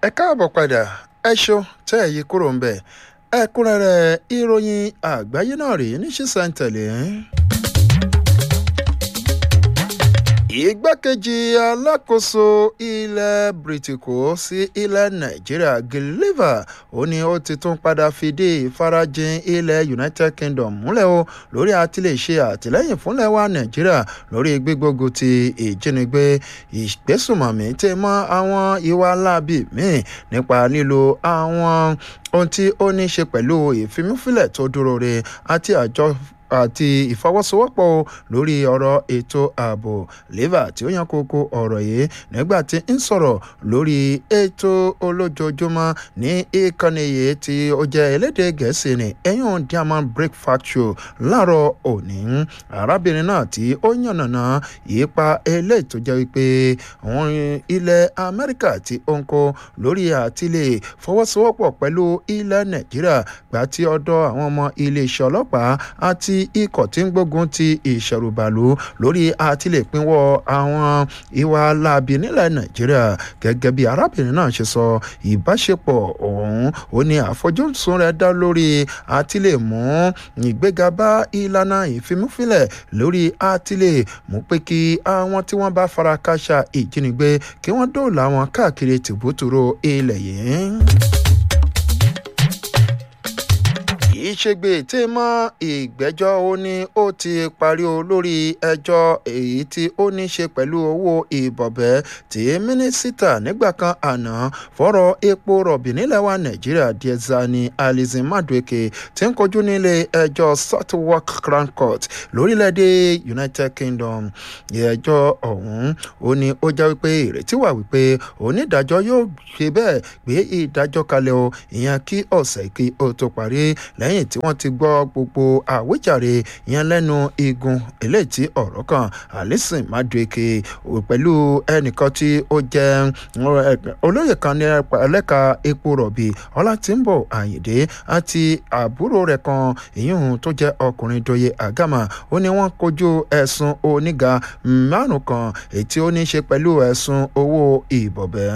ẹ káàbọ̀ padà ẹ ṣeun tẹ́ ẹ yí kúrò ń bẹ̀ ẹ̀kúnrẹ́rẹ́ ìròyìn àgbáyé náà rèé ní ṣísẹ̀ntẹ̀lé. igbákejì alákòóso ilẹ̀ bìrìtìkó sí ilẹ̀ nàìjíríà gilliver ó ní ó ti tún padà fìdí ìfarajìn ilẹ̀ united kingdom múlẹ̀ o lórí àtìlẹ́ṣe àtìlẹ́yìn fúnlẹ̀ wa nàìjíríà lórí gbígbógun ti ìjínigbé ìgbésùmọ̀mí tẹ̀ mọ́ àwọn ìwà láabi míì nípa lílo àwọn ohun tí ó ní í ṣe pẹ̀lú ìfimúfilẹ̀ tó dúró re àti àjọ àti ìfọwọ́sowọ́pọ̀ lórí ọ̀rọ̀ ètò ààbò leva tí ó yan kókó ọ̀rọ̀ yìí nígbà tí ń sọ̀rọ̀ lórí ètò olójoojúmọ́ ní ìkànnì yìí tí ó jẹ́ elédè gẹ̀ẹ́sì ní ẹ̀yùn diamond breakfast show láàárọ̀ òní arábìnrin náà tí ó yànnàná ìyípa eléyìí tó jẹ́ wípé àwọn ilẹ̀ amẹ́ríkà tí ó ń kó lórí àtìlẹ̀ fọwọ́sowọ́pọ̀ pẹ̀lú ilẹ̀ nàìjíríà gbà tí ọ̀dọ̀ àwọn ọmọ iléeṣẹ́ ọlọ́pàá àti ikọ̀ tí ń gbógun ti ìṣẹ̀rùbàlù lórí àtìlẹ́pínwọ́ àwọn ìwà láabi nílẹ̀ nàìjíríà gẹ́gẹ́ bí arábìnrin náà ṣe sọ ìbáṣepọ̀ ọ̀hún ó ní àfojúsùn rẹ̀ dá lórí àtìlẹ́mú ìgbéga bá ìlànà ìfimúfilẹ̀ lórí àtìlẹ́ mú pé kí àwọn tí wọ́n bá fara káṣá ìjínigbé kí wọ́n dóòlà wọn káàkiri tìbútúrò ilẹ̀ yìí ìṣègbè tí mọ ìgbẹ́jọ́ ó ní ó ti parí o lórí ẹjọ́ èyí tí ó ní ṣe pẹ̀lú owó ìbọ̀bẹ́ tí mínísítà nígbà kan àná fọ́rọ̀ epo rọ̀bì nílẹ̀ wa nàìjíríà diẹzani alizin madueke tí ń kojú nílé ẹjọ́ southwark crown court lórílẹ̀‐èdè united kingdom ẹjọ́ ọ̀hún ó ní ó já wípé ìrètí wà wípé onídàájọ́ yóò ṣe bẹ́ẹ̀ gbé ìdájọ́ kalẹ̀ o ìyẹn kí ọ̀sẹ̀ kí ó tó parí lẹ́yìn tí wọ́n ti gbọ́ gbogbo àwíjàre yẹn lẹ́nu igun eléyìí tí ọ̀rọ̀ kan alison madueke pẹ̀lú ẹnìkan tí ó jẹ́ olóyè kan ní ẹlẹ́ka epo rọ̀bì ọlátìǹbọ̀ àyìndé àti àbúrò rẹ̀ kan ìyíhun tó jẹ́ ọkùnrin doye agama ó ní wọ́n kojú ẹ̀sùn oníga márùn kan èyí tí ó ní í ṣe pẹ̀lú ẹ̀sùn owó ìbọ̀bẹ́.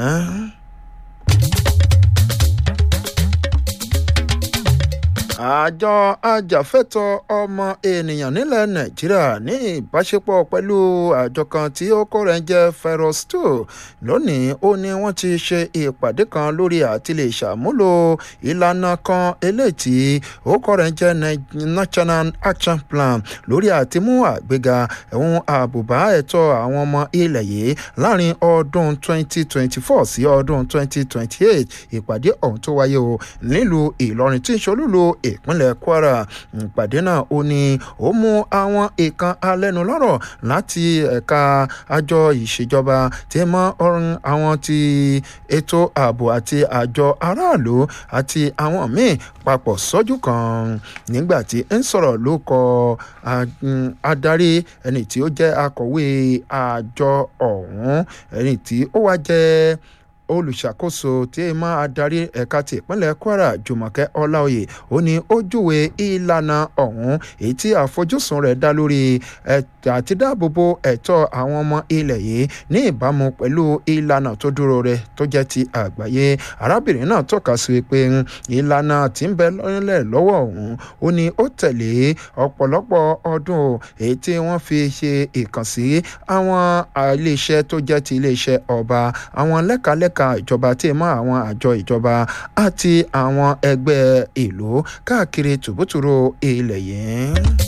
àjọ ajàfẹ́tọ̀ ọmọ ènìyàn nílẹ̀ nàìjíríà ní ìbáṣepọ̀ pẹ̀lú àjọ kan tí ó kó rẹ̀ ń jẹ́ ferosto lónìí ó ní wọ́n ti ṣe ìpàdé kan lórí àti lè ṣàmúlò ìlànà kan eléyìí tí ó kó rẹ̀ ń jẹ́ national action plan lórí àtimú àgbéga ẹ̀hún àbùbá ẹ̀tọ́ àwọn ọmọ ilẹ̀ yìí láàrin ọdún 2024 sí ọdún 2028 ìpàdé ọ̀hún tó wáyé o nílùú ìlọrin tí ń ṣolúlu ìpínlẹ̀ kwara ìpàdé náà ó ní ó mú àwọn ìkan alẹ́nulọ́rọ̀ láti ẹ̀ka àjọ ìṣèjọba tí mọ́ ọ̀run àwọn ti ètò ààbò àti àjọ aráàlú àti àwọn míì papọ̀ sọ́jú kan nígbà tí ń sọ̀rọ̀ ló kọ adarí ẹni tí ó jẹ́ akọ̀wé àjọ ọ̀hún ẹni tí ó wá jẹ́ olùṣàkóso tí ẹ máa darí ẹ̀ka ti ìpínlẹ̀ kwara jùmọ̀kẹ́ ọláòyè ó ní ó júwe ìlànà ọ̀hún èyí tí àfojúsùn rẹ̀ dá lórí àti dáàbòbò ẹ̀tọ́ àwọn ọmọ ilẹ̀ yìí ní ìbámu pẹ̀lú ìlànà tó dúró rẹ̀ tó jẹ́ ti àgbáyé arábìnrin náà tọ́ka sí pé ìlànà tí ń bẹ lọ́lẹ̀ lọ́wọ́ ọ̀hún ó ní ó tẹ̀lé ọ̀pọ̀lọpọ̀ ọdún èyí tí wọ́n fi ṣe ìkànsí àwọn iléeṣẹ́ tó jẹ́ ti iléeṣẹ́ ọba àwọn lẹ́kalẹ́ka ẹ̀ka ìjọba tí ì mọ́ àwọn àjọ ìjọba àti àwọn ẹgbẹ́ ìlú káàkiri tùbútùrú ilẹ̀ yìí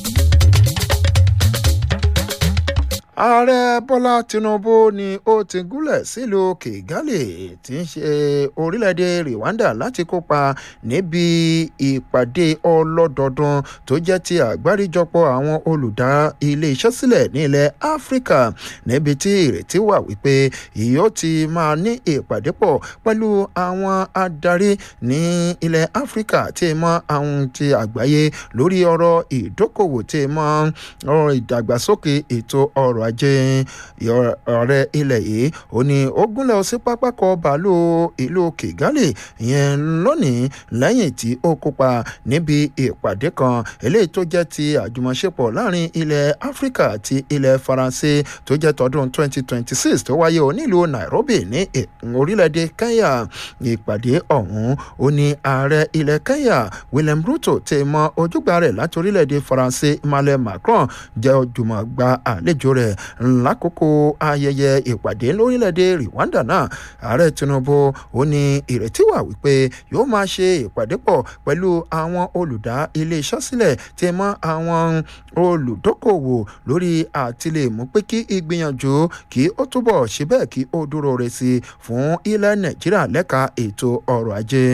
ààrẹ bọ́lá tinubu ni ó ti gúnlẹ̀ sílùú kigali tí ń ṣe orílẹ̀-èdè rwanda láti kópa níbi ìpàdé ọlọ́dọọdún tó jẹ́ ti àgbáríjọpọ̀ àwọn olùdá ilé-iṣẹ́ sílẹ̀ ní ilẹ̀ áfíríkà níbi tí ìrètí wà wípé yóò ti máa ní ìpàdé pọ̀ pẹ̀lú àwọn adarí ní ilẹ̀ áfíríkà tí mọ àwọn ti àgbáyé lórí ọ̀rọ̀ ìdókòwò tí mọ ọ̀rọ̀ ìdàgbàsókè ètò ọrọ̀ ọrọ̀ ajé ọ̀rẹ́ ilẹ̀ yìí ó ní ó gúnlẹ̀ sí pápákọ̀ bàálù ìlú kigali ìyẹn lónìí lẹ́yìn tí ó kópa níbi ìpàdé kan eléyìí tó jẹ́ ti àjùmọ̀ṣepọ̀ láàrin ilẹ̀ áfíríkà àti ilẹ̀ faransé tó jẹ́ tọdún 2026 tó wáyé onílùú nairobi ní orílẹ̀-èdè kenya ìpàdé ọ̀hún ó ní ààrẹ ilẹ̀ kenya william ruto ti mọ ojúgbà rẹ̀ láti orílẹ̀-èdè faransé emmanuel macron jẹ́ ojúmọ̀ gba àlejò rẹ̀ lákòókò ayẹyẹ ìpàdé lórílẹ̀-èdè rwanda náà ààrẹ tinubu ó ní ìrètí wà wípé yóò máa ṣe ìpàdé pọ̀ pẹ̀lú àwọn olùdá iléeṣẹ́ sílẹ̀ tí mọ́ àwọn olùdókòwò lórí àtìlẹ́mú pé kí ìgbìyànjú kí ó túbọ̀ ṣe bẹ́ẹ̀ kí ó dúró re sí i fún ilẹ̀ nàìjíríà lẹ́ka ètò ọrọ̀ ajé.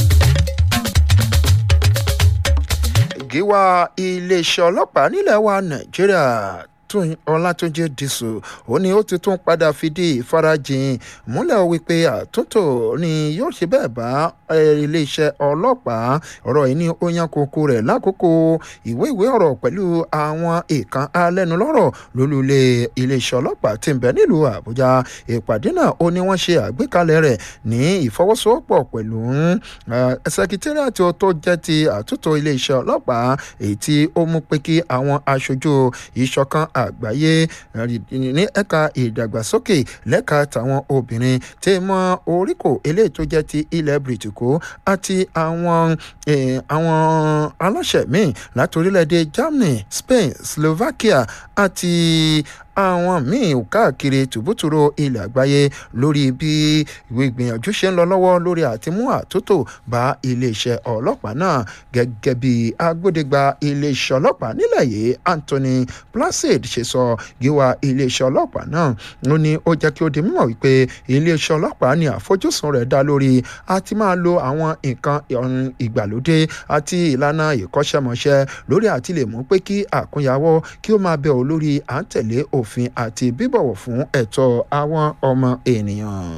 gíwá iléeṣẹ́ ọlọ́pàá nílẹ̀ wa nàìjíríà tún ọlátúnjẹ dìṣù ó ní ó ti tún padà fìdí ìfarajìn múlẹ̀ wípé àtúntò ni yóò ṣe bẹ́ẹ̀ bá iléeṣẹ́ ọlọ́pàá ọ̀rọ̀ yìí ní ó yan kókó rẹ̀ lákòókò ìwé ìwé ọ̀rọ̀ pẹ̀lú àwọn ìkan alẹ́nulọ́rọ̀ lólulẹ̀ iléeṣẹ́ ọlọ́pàá ti ń bẹ nílùú àbújá ìpàdé náà ó ní wọ́n ṣe àgbékalẹ̀ rẹ̀ ní ìfọwọ́sowọ́pọ̀ pẹ̀lú sẹkítẹ́rìàtì tó jẹ́ ti àtúntò iléeṣẹ́ ọlọ́pàá èyí tí ó mú pé kí àwọn aṣojú ìṣọ̀kan àgbáyé ní ẹ̀ka ìdàgbàsókè lẹ́ka tàwọn obìnrin tí mọ oríkò eléyìí tó jẹ́ ti ilẹ̀ bìrìtìkó àti àwọn àwọn aláṣẹ míì láti orílẹ̀-èdè germany spain slovakia àti àwọn míì káàkiri tùbútùrú ilẹ̀ àgbáyé lórí bí ìwé ìgbìyànjú ṣe ń lọ lọ́wọ́ lórí àti mú àtúntò bá iléeṣẹ́ ọlọ́pàá náà gẹ́gẹ́ bí agbódegba iléeṣẹ́ ọlọ́pàá nílẹ̀ yìí anthony placid ṣe sọ gíwá iléeṣẹ́ ọlọ́pàá náà ó ní ó jẹ́ kí ó di mímọ̀ wípé iléeṣẹ́ ọlọ́pàá ní àfojúsùn rẹ̀ dá lórí àti máa lo àwọn nǹkan ìgbàlódé àti ìlànà ìkọ́ṣẹ́mọṣẹ́ lórí àti lè mú pé kí àkúnyàwó kí ó máa bẹ̀ ọ́ lórí à ń tẹ̀lé òfin àti bíbọ̀wọ̀ fún ẹ̀tọ́ àwọn ọmọ ènìyàn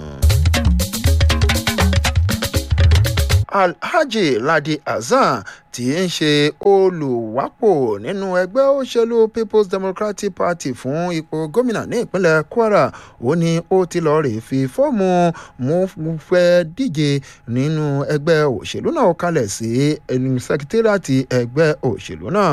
alhaji ladi hasan tí ń ṣe olùwápò nínú ẹgbẹ́ òṣèlú people's democratic party fún ipò gómìnà ní ìpínlẹ̀ kwara ó ní ó ti lọ́ọ́ rè fi fọ́ọ̀mù mú fẹ́ díje nínú ẹgbẹ́ òṣèlú náà kalẹ̀ sí sẹkítírìàtì ẹgbẹ́ òṣèlú náà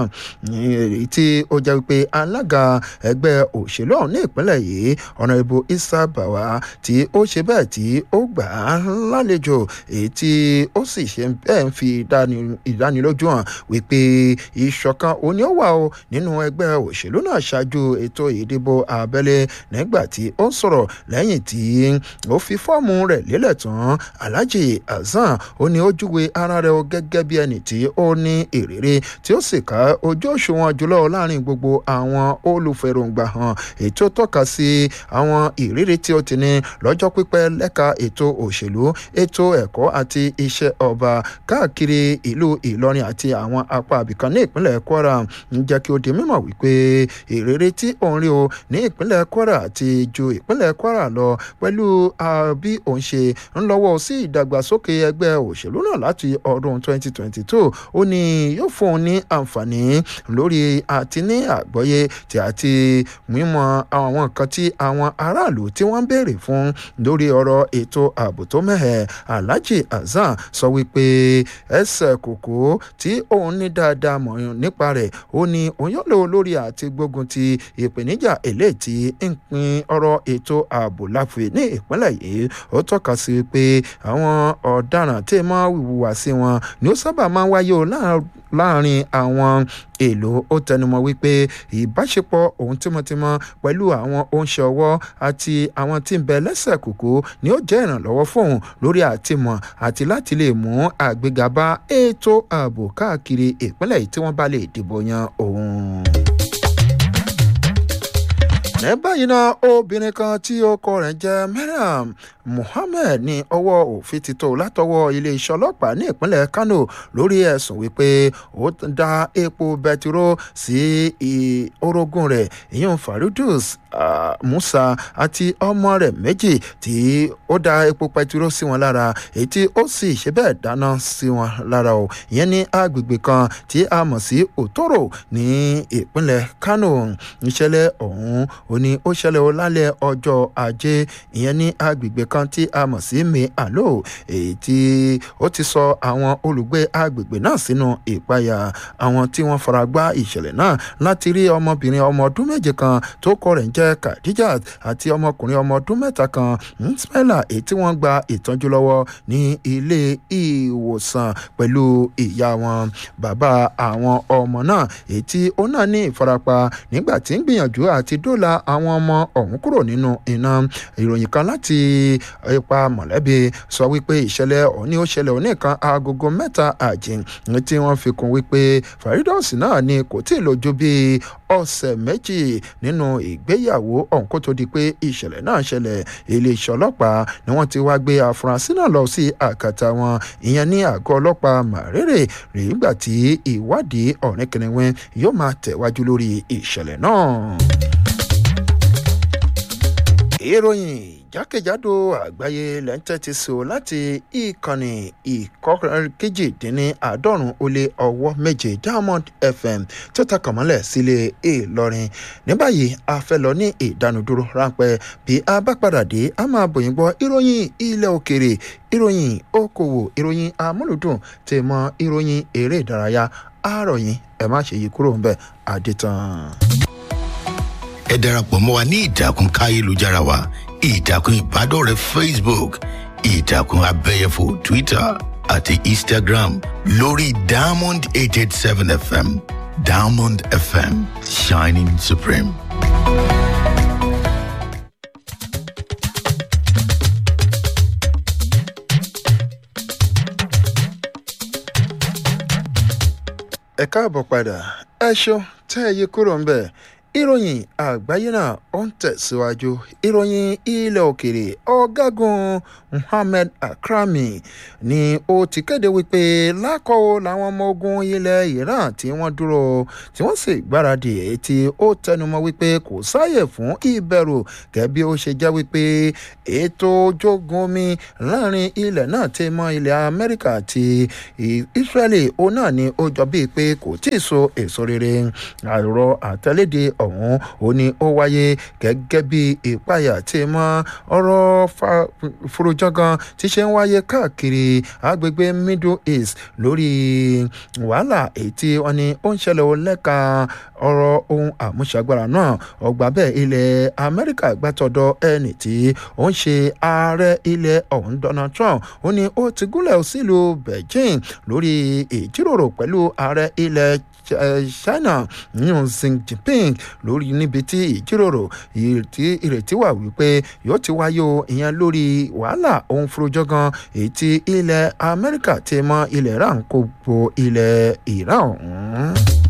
èyí tí ó jẹ́ wípé alága ẹgbẹ́ òṣèlú ọ̀hún ní ìpínlẹ̀ yìí ọ̀nà ìbò isa bawa tí ó ṣe bẹ́ẹ̀ tí ó gbà á lálejò èyí tí ó sì ṣe bẹ́ẹ̀ ń fi ìdánilójú lójú hàn wípé ìṣọ̀kan òní ó wà o nínú ẹgbẹ́ òṣèlú náà ṣáájú ètò ìdìbò abẹ́lé nígbà tí ó ń sọ̀rọ̀ lẹ́yìn tí ó fi fọ́ọ̀mù rẹ̀ lélẹ̀ tán alhaji hasan ó ní ó júwe ara rẹ̀ gẹ́gẹ́ bí ẹni tí ó ní ìrírí tí ó sì ká ojú òṣùwọ̀n jùlọ láàrin gbogbo àwọn olùfẹ̀rọ̀ǹgbà hàn ètò tọ́ka sí àwọn ìrírí tí ó ti ní lọ́jọ́ pípẹ́ lẹ́ka ètò òṣèlú ètò ẹ̀kọ́ àti iṣẹ́ ọba káàkiri ìlú ìlọrin ìlọrin àti àwọn apá abìkan ní ìpínlẹ̀ kwara ń jẹ́ kí ó di mímọ̀ wípé ìrírí tí òun rí o ní ìpínlẹ̀ kwara àti ju ìpínlẹ̀ kwara lọ pẹ̀lú bí òun ṣe ń lọ́wọ́ sí ìdàgbàsókè ẹgbẹ́ òṣèlú náà láti ọdún 2022 ó ní yóò fún un ní àǹfààní lórí àti ní àgbọ́yé tí àti mímọ̀ àwọn nǹkan tí àwọn aráàlú tí wọ́n ń béèrè fún lórí ọ̀rọ̀ ètò ààbò tó mẹ́hẹ̀ alhaji hasan sọ wípé ẹsẹ̀ kòkó tí òun ní dáadáa mọ̀ nípa rẹ̀ ó ní òun yóò lò lórí àti gbógun ti ìpèníjà èlé tí ń pin ọ̀rọ̀ ètò ààbò láfi ní ìpínlẹ̀ yìí ó tọ́ka sí pé àwọn ọ̀daràn tí mọ́ wùwà sí wọn ni ó sábà máa ń wáyé o láàrin àwọn èlò ó tẹnumọ́ wípé ìbáṣepọ̀ òun tímọ́tímọ́ pẹ̀lú àwọn oúnṣẹ ọwọ́ àti àwọn tí ń bẹ lẹ́sẹ̀ kòkó ni ó jẹ́ ìrànlọ́wọ́ fóun lórí àtìmọ̀ àti láti lè mú àgbéga bá ètò ààbò káàkiri ìpínlẹ̀ yìí tí wọ́n bá lè dìbò yan òun ní báyìí náà obìnrin kan tí ọkọ rẹ̀ jẹ́ mariam muhammed ní ọwọ́ òfin ti tó látọwọ́ iléeṣẹ́ ọlọ́pàá ní ìpínlẹ̀ kano lórí ẹ̀sùn wípé ó da epo bẹtiró sí orogún rẹ̀ ìyún faridus musa àti ọmọ rẹ̀ méjì tí ó da epo pẹtiró sí wọn lára èyí tí ó sì ṣe bẹ́ẹ̀ dáná sí wọn lára o ìyẹn ní agbègbè kan tí a mọ̀ sí òtòrò ní ìpínlẹ̀ kano ìṣẹ̀lẹ̀ ọ̀hún ó ní ó ṣẹlẹ̀ o lálẹ́ ọjọ́ ajé ìyẹn ní agbègbè kan tí a mọ̀ sí mi àlò èyí tí ó ti sọ àwọn olùgbé agbègbè náà sínú ìpayà àwọn tí wọ́n fara gbá ìṣẹ̀lẹ̀ náà láti rí ọmọbìnrin ọmọ ọdún méje kan tó kọ rẹ̀ ń jẹ́ khadijat àti ọmọkùnrin ọmọ ọdún mẹ́ta kan nsmela èyí tí wọ́n gba ìtọ́jú lọ́wọ́ ní ilé ìwòsàn pẹ̀lú ìyá wọn bàbá àwọn ọmọ náà èyí tí ó náà ní ìfarapa nígbà tí ń gbìyànjú àti dóòlà àwọn ọmọ ọ̀hún kúrò nínú iná ìròyìn kan láti ipa mọ̀lẹ́bí sọ wípé ìṣẹ̀lẹ̀ ọ̀hún ni ó ṣẹlẹ̀ òní kan agogo mẹ́ta àjìn tí wọ́n fi kún wípé faridos náà ni kò tí ì lójú bíi ọ̀sẹ̀ méjì nínú ìgbéyàwó ọ̀hún kó tó di pé ìṣẹ̀lẹ̀ náà ṣẹlẹ̀ iléeṣẹ́ ọlọ́pàá ni wọ́n ti wá gbé afurasí náà lọ sí àkàtà wọn ìyẹn ní àgọ́ ọlọ́pàá màrèrè rèé gbà tí ìwádìí ọ̀rìn kìnìún yóò máa tẹ̀wájú lórí ìṣẹ̀lẹ̀ náà. ìròyìn jákèjádò àgbáyé lẹ́ńtẹ́tì so láti ìkànnì ìkọ́kejìdínláàádọ́rùn ó lé ọwọ́ méje diamond fm tó takàn mọ́lẹ̀ sílé ìlọrin ní báyìí a fẹ́ lọ ní ìdánudúró ráńpẹ́ bí a bá padà dé a máa bòyìn gbọ́ ìròyìn ilẹ̀ òkèrè ìròyìn okòwò ìròyìn amúlùdùn tè mọ́ ìròyìn eré ìdárayá àárọ̀yìn ẹ má ṣe yí kúrò ń bẹ̀ àdìtàn. ẹ darapọ̀ mọ́ wa ní ìtàkùn káyélujára wa ìtàkùn ìbádọ́rẹ̀ẹ́ facebook ìtàkùn abẹ́yẹfò twitter àti instagram lórí diamond eight eight seven fm diamond fm shining supreme. ẹ káàbọ̀ padà ẹ ṣeun tẹ́ ẹ yí kúrò ń bẹ̀ ìròyìn àgbáyé náà ó ń tẹ̀síwájú ìròyìn ilẹ̀ òkèrè ọ̀gágun muhammed akrami ni ó ti kéde wípé lákọ̀ọ́ làwọn ọmọ ogun ilẹ̀ iran tí wọ́n dúró tí wọ́n sì gbáradì èyí tí ó tẹnumọ́ wípé kò sáàyè fún ìbẹ̀rù gẹ́gẹ́ bí ó ṣe jẹ́ wípé ètò ojógun omi láàrin ilẹ̀ náà ti mọ ilẹ̀ amẹ́ríkà àti israeli ó náà ni ó jọ bíi pé kò tí ì so èso rere àrò àtẹlédè ọ̀hún ó ní ó wáyé gẹ́gẹ́ bí ìpayà tí mọ́ ọ̀rọ̀ furujangan tí ṣe ń wáyé káàkiri agbègbè middle east lórí wàhálà èyí tí wọ́n ní ó ń ṣẹlẹ̀ ó lẹ́ka ọ̀rọ̀ ohun àmúṣagbára náà ọgbà bẹ́ẹ̀ ilẹ̀ amẹ́ríkà gbàtọ̀dọ̀ ẹni tí ó ń ṣe ààrẹ ilẹ̀ ọ̀hún donald trump ó ní ó ti gúnlẹ̀ sílùú beijing lórí ìjíròrò pẹ̀lú ààrẹ ilẹ̀ china yun xi jinping lórí níbi tí ìjíròrò ìrètí wà wípé yóò ti wáyé o ìyẹn lórí wàhálà ohun furujangan èyí tí ilẹ̀ amẹ́ríkà ti mọ ilẹ̀ iran kó bo ilẹ̀ iran ọ̀hún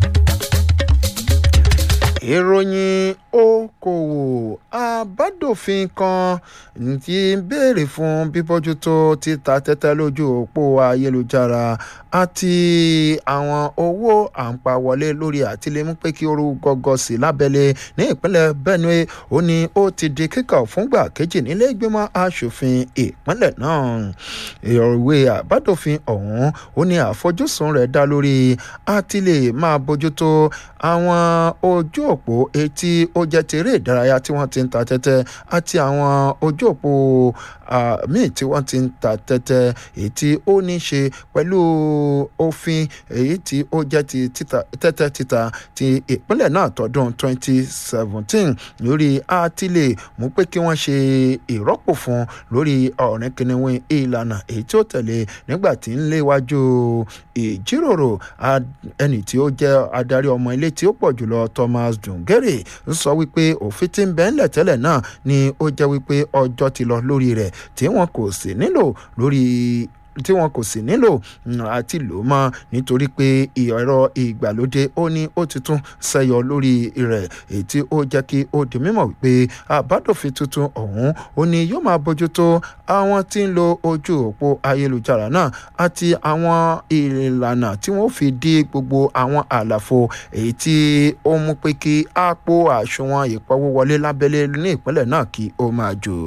ìròyìn okòwò àbádòfin kan ti ń béèrè fún bíbójútó títa tẹ́tẹ́ lójú òpó ayélujára àti àwọn owó àǹpawọlé lórí àtìlẹ́mú pé kí oru gọ́gọ́ sí lábẹ́lé ní ìpínlẹ̀ benue ó ní ó ti di kíkà fúngbà kejì nílé ìgbìmọ̀ asòfin ìpínlẹ̀ náà ìròwé àbádòfin ọ̀hún ó ní àfojúsùn rẹ̀ dá lórí àtìlẹ́ máa bójútó àwọn ojú òpó etí ó jẹ́ tèrè ìdárayá tí wọ́n ti ń ta tẹ́tẹ́ àti àwọn ojú òpó míì tí wọ́n ti ń ta tẹ́tẹ́ èyí tí ó ní ṣe pẹ̀lú òfin èyí tí ó jẹ́ ti tẹ́tẹ́ títa ti ìpínlẹ̀ náà tọdún 2017 lórí àtìlẹ̀ mú pé kí wọ́n ṣe ìrọ́pò fún lórí ọ̀rìn kìnìún ìlànà èyí tí ó tẹ̀lé nígbà tí ń léwájú ìjíròrò ẹni tí ó jẹ́ adarí ọmọ ilé tí ó pọ̀ jùlọ thomas dungere ń sọ wípé òfin tí ń bẹ́ ńlẹ̀ tẹ́lẹ̀ náà ni ó jẹ́ wípé ọjọ́ ti lọ lórí rẹ̀ tí wọn kò sì nílò lórí tí wọn kò sì nílò àti lò mọ́ nítorí pé ẹ̀rọ ìgbàlódé ó ní ó ti tún ṣẹyọ lórí rẹ̀ èyí tí ó jẹ́ kí ó di mímọ̀ wípé àbádòfin tuntun ọ̀hún ó ní yóò máa bójútó àwọn tí ń lo ojú òpó ayélujára náà àti àwọn ìlànà tí wọ́n fi dí gbogbo àwọn àlàfo èyí tí ó mú pé kí àpò àsùnwọ̀n ìpawówọlé lábẹ́lé ní ìpínlẹ̀ náà kí ó máa jò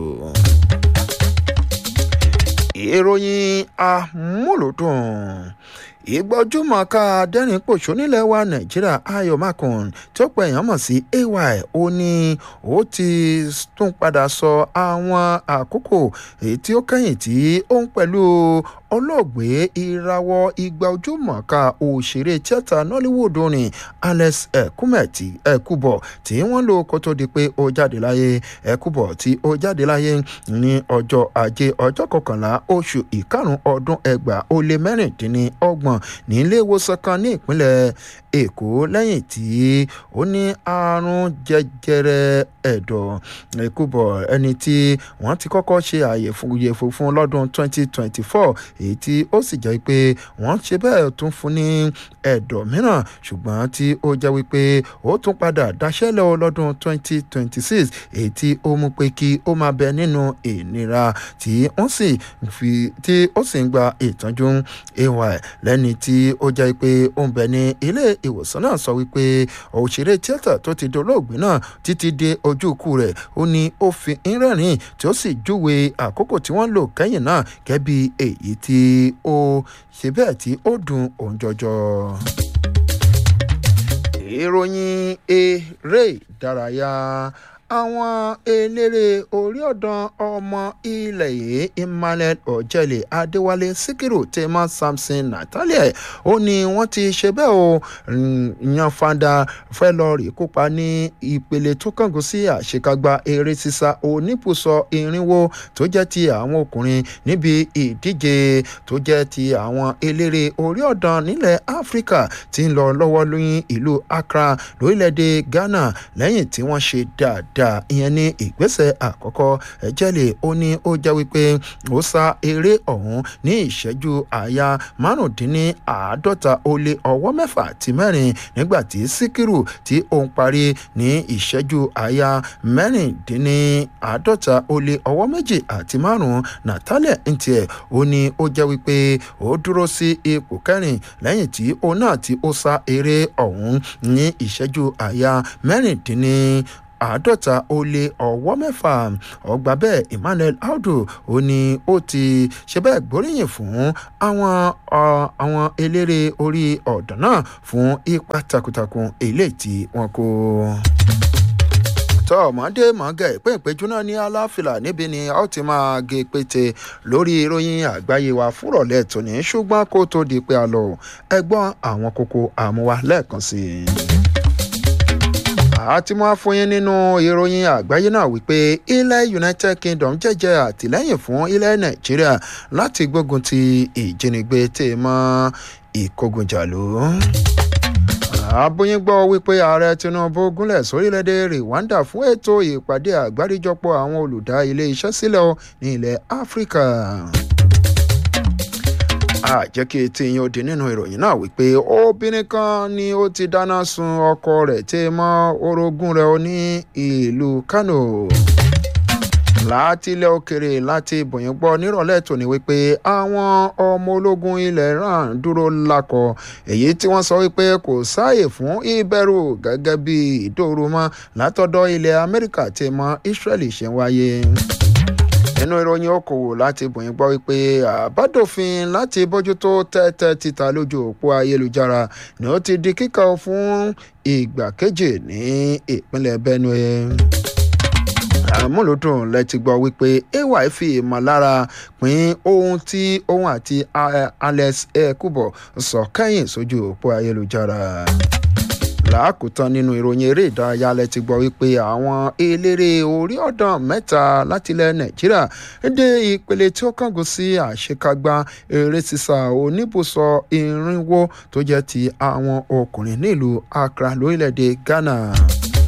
ìròyìn amúlòdùn ìgbọ́júmọ̀ọ́ká dẹ́rìn pòṣó nílẹ̀ wa nàìjíríà ayọ̀ makùn tí ó pẹ̀ èèyàn mọ̀ sí ay ó ní ó ti tún padà sọ àwọn àkókò èyí tí ó kẹ́yìn tí ó ń pẹ̀lú olóògbé ìrawọ́ igba ojúmọ̀ọ́ká òṣèré tíátà nollywood orin alex ekumeti ekubo tí wọ́n lò kó tó di pé ó jáde láyé ekubo tí ó jáde láyé ní ọjọ́ ajé ọjọ́ kọkànlá oṣù ìkarùn ọdún ẹgbàá ó lé mẹ́rìndínlọ́gbọ̀n ní ilé ìwòsàn kan ní ìpínlẹ̀ èkó lẹ́yìn tí ó ní àrùn jẹjẹrẹ ẹ̀dọ̀ ekubo ẹni tí wọ́n ti kọ́kọ́ ṣe àyẹ̀fò fún lọ́dún 2024 èyí tí ó sì jẹ́ pé wọ́n ṣe bẹ́ẹ̀ tún fún ní ẹ̀dọ̀ mìíràn ṣùgbọ́n tí ó jẹ́ wípé ó tún padà daṣẹ́lẹ̀ lọ́dún 2026 èyí tí ó mú pé kí ó máa bẹ nínú ìnira tí ó sì fi tí ó sì ń gba ìtọ́jú ay lẹ́ni tí ó jẹ́ pé ó ń bẹ ní ilé ìwòsàn náà sọ wípé òṣèré tíátà tó ti dolóògbé náà títí dé ojú ikú rẹ̀ ó ní ó fi ń rẹ́rìn tí ó sì júwe àkókò tí wọ́n lò kẹ́yìn náà gẹ́bí èyí tí ó ṣe bẹ́ẹ̀ tí ó dùn òun jọjọ. ìròyìn eré ìdárayá àwọn eléré orí ọ̀dàn ọmọ ilẹ̀ yìí emmanuel ọ̀jẹ̀lẹ̀ adéwálé síkírù tema samson natalia ó ní wọ́n ti ṣe bẹ́ẹ̀ o yan fanda fẹ́ lọ rí kópa ní ìpele tó kángun sí àṣekágbá eré sísá oníbùsọ irinwó tó jẹ́ ti àwọn ọkùnrin níbi ìdíje tó jẹ́ ti àwọn eléré orí ọ̀dàn nílẹ̀ áfíríkà tí ń lọ lọ́wọ́ lóyún ìlú accra lórílẹ̀‐èdè ghana lẹ́yìn tí wọ́n ṣe dáadáa dáadáa ìyẹn ní ìgbésẹ̀ àkọ́kọ́ ẹ̀jẹ̀lẹ̀ ó ní ó jẹ́ wípé ó sá eré ọ̀hún ní ìṣẹ́jú àyà márùndínláàádọ́ta ó lé ọwọ́ mẹ́fà àti mẹ́rin nígbà tí síkírù tí òun parí ní ìṣẹ́jú àyà mẹ́rìndínláàádọ́ta ó lé ọwọ́ méjì àti márùn-ún natalia ntiẹ̀ ó ní ó jẹ́ wípé ó dúró sí ipò kẹrin lẹ́yìn tí òun náà tí ó sá eré ọ̀hún ní ìṣẹ́jú àyà mẹ́rìndínláàádọ́ta àádọ́ta ó lé ọwọ́ mẹ́fà ọgbà bẹ́ẹ̀ emmanuel audu ó ní ó ti ṣe bẹ́ẹ̀ gbóríyìn fún àwọn àwọn eléré orí ọ̀dọ́ náà fún ipa takuntakun eléyìí tí wọ́n kó tọ́ ọ̀mọ́dé mọ́gẹ́ ìpín ìpéjú náà ní aláfìlà níbi ni a ó ti máa gé pété lórí ìròyìn àgbáyé wa fúrọ̀lẹ́ tòní ṣùgbọ́n kó tó di pé a lọ ẹgbọ́n àwọn kókó àmúwa lẹ́ẹ̀kan sí i àti mọ́ fún yín nínú ìròyìn àgbáyé náà wípé ilẹ̀ united kingdom jẹ́jẹ́ àtìlẹ́yìn fún ilẹ̀ nàìjíríà láti gbógun ti ìjínigbé tè mọ́ ìkógunjàlú abóyin gbọ́ wípé ààrẹ tinubu gúnlẹ̀ sórílẹ̀‐èdè rwanda fún ètò ìpàdé àgbáríjọpọ̀ àwọn olùdá ilé iṣẹ́ sílẹ̀ ní ilẹ̀ áfíríkà a jẹ́ kí etí yín ó di nínú ìròyìn náà wípé obìnrin kan ni ó ti dáná sun ọkọ rẹ̀ tí mọ́ orogún rẹ̀ ní ìlú kano láti ilẹ̀ òkèrè láti bòyìn gbọ́ nírọ̀lẹ́ tòní wípé àwọn ọmọ ológun ilẹ̀ iran dúró lakọ̀ èyí tí wọ́n sọ wípé kò sáàyè fún ìbẹ̀rù gẹ́gẹ́ bí ìdóoru mọ́ látọ̀dọ̀ ilẹ̀ amẹ́ríkà tí mọ́ israeli ṣe ń wáyé nínú ìròyìn okòwò láti bòyìn gbọ́ wípé àbádòfin láti bójútó tẹ́tẹ́ títa lójú òpó ayélujára ni ó ti di kíkà fún ìgbà kejì ní ìpínlẹ̀ benue àmúlòdùn lẹ́tí gbọ́ wípé ay fi ìmọ̀lára pín ohun tí òun àti alex ekubo sọ kẹ́yìn sójú òpó ayélujára làákùtàn nínú ìròyìn eré ìdárayá lẹ ti gbọ́ wípé àwọn eléré orí ọ̀dàn mẹ́ta látilẹ̀ nàìjíríà dé ìpele tí ó kángun sí àṣekágbá eré sísá oníbùsọ irinwó tó jẹ́ ti àwọn ọkùnrin nílùú accra lórílẹ̀‐èdè ghana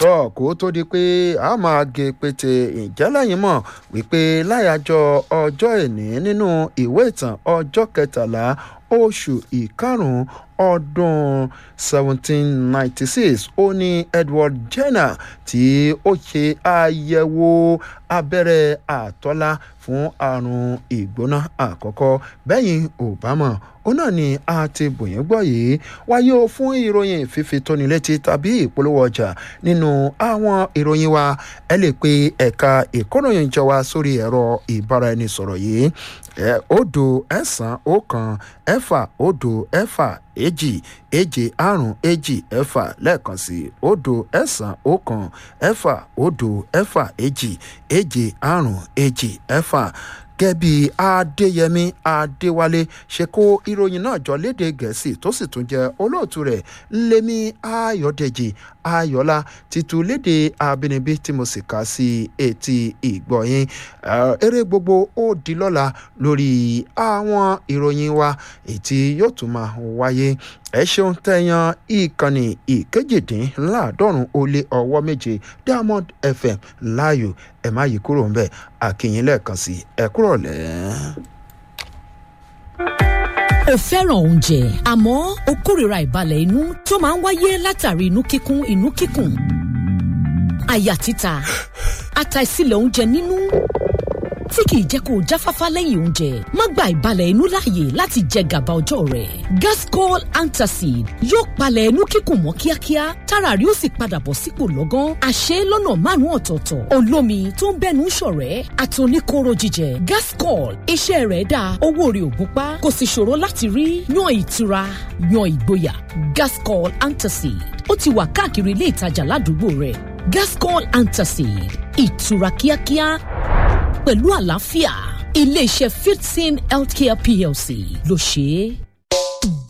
tó kó tó di pé a máa gé pété ìjẹ́lẹ̀yìn mọ̀ wípé láyàjọ ọjọ́ ìní nínú ìwé ìtàn ọjọ́ kẹtàlá oṣù ìkarùn-ún ọdún 1796 ó ní edward jenner tí ó ṣe àyẹ̀wò abẹ́rẹ́ àtọ́lá fún àrùn ìgbóná àkọ́kọ́ bẹ́yìn obama ó náà ni a ti bòyìn gbọ́ yìí wáyé o fún ìròyìn fífi tóni létí tàbí ìpolówó ọjà nínú àwọn ìròyìn wa ẹ lè pe ẹ̀ka ìkóròyìn jọ wa sórí ẹ̀rọ ìbáraẹnisọ̀rọ̀ yìí ẹ̀ òdo ẹ̀sán ọ̀kan ẹ̀fà òdo ẹ̀fà èjì èje àrùn èjì ẹ̀fà lẹ́ẹ̀kan sí òdo ẹ̀sán ọ̀kan ẹ̀fà òdo ẹ̀fà èjì èje àrùn èjì ẹ̀fà gẹ́bí adéyẹmí adéwálé ṣe kó ìròyìn náà jọ léde gẹ̀ẹ́sì tó sì tún jẹ́ olóòtú rẹ̀ ńlẹ́mí ayọ̀dẹ̀jì ayọ̀lá títú léde abínibí tí mo sì kà sí etí ìgbọ̀yìn eré gbogbo ó di lọ́la lórí àwọn ìròyìn wa ètí yóò tún máa wáyé ẹ ṣeun tẹyan ìkànnì ìkejìdínláàádọ́rùn ó lé ọwọ́ méje diamond fm láàyò ẹ má yí kúrò ńbẹ àkìyìn lẹ́ẹ̀kan sí ẹ kúrò lẹ́ẹ̀ o fẹ́ràn oúnjẹ àmọ́ o kórìíra ìbalẹ̀ inú tó máa ń wáyé látàrí inú kíkún inú kíkùn àyà títa àtàìsílẹ̀ oúnjẹ nínú tí kìí jẹ́ kó o jáfáfá lẹ́yìn oúnjẹ má gba ìbalẹ̀ inú láàyè láti jẹ gàba ọjọ́ rẹ̀ gascol antacid yóò palẹ̀ inú kíkùn mọ́ kíákíá tára rí ó sì padà bọ̀ sípò lọ́gán àṣẹ lọ́nà márùn-ún ọ̀tọ̀ọ̀tọ̀ olómi tó ń bẹ́nu ṣọ̀rẹ́ àtòníkóró jíjẹ gascol iṣẹ́ rẹ̀ dáa owó rẹ̀ ò gúnpá kò sì ṣòro láti rí yan ìtura yan ìgboyà gascol antacid ó ti wà káàkiri ilé ìtajà ládùúgbò rẹ̀ gascol antacid ìtura kíákíá pẹ̀lú àlàáfíà iléeṣẹ́ fifteen healthcare plc ló ṣe é.